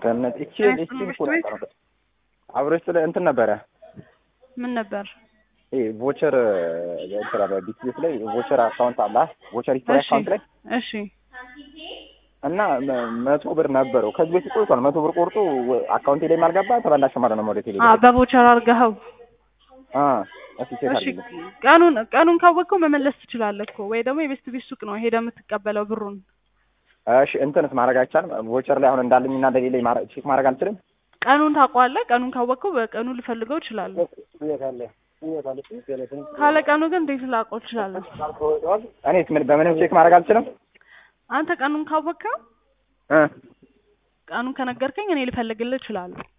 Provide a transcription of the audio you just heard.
ከእነ- እቺ እ፣ እቺ አብሮሽ እኮ ቤት? ነበር አብሮሽ ስለ እንትን ነበረ ምን ነበር? ይሄ ቮቸር እንትን አለ ቢትቤት ላይ ቮቸር አካውንት አለ ቮቸር ሂስትሪ እሺ አካውንት ላይ እሺ እና መ- መቶ ብር ነበረው ከዚህ በፊት ቆይቷል። መቶ ብር ቆርጦ አካውንቴ ላይ ማልገባ ተበላሸ ማለት ነው። ወደ ቴሌ አ በቮቸር አድርገኸው አ እስቲ ቼክ እሺ አድርግልኝ። ቀኑን ቀኑን ካወቅከው መመለስ ትችላለህ እኮ ወይ ደግሞ የቤስት ቤት ሱቅ ነው ሄደህ የምትቀበለው ብሩን እሺ እንትንስ ማድረግ አይቻልም? ቮቸር ላይ አሁን እንዳለኝ እና እንደሌለኝ ማረ- ቼክ ማድረግ አልችልም? ቀኑን ታውቀዋለህ ቀኑን ካወቅከው በቀኑ ልፈልገው እችላለሁ ካለ ቀኑ ግን እንዴት ላውቀው እችላለሁ እኔስ ምን በምንም ቼክ ማድረግ አልችልም? አንተ ቀኑን ካወቅከው እ ቀኑን ከነገርከኝ እኔ ልፈልግልህ እችላለሁ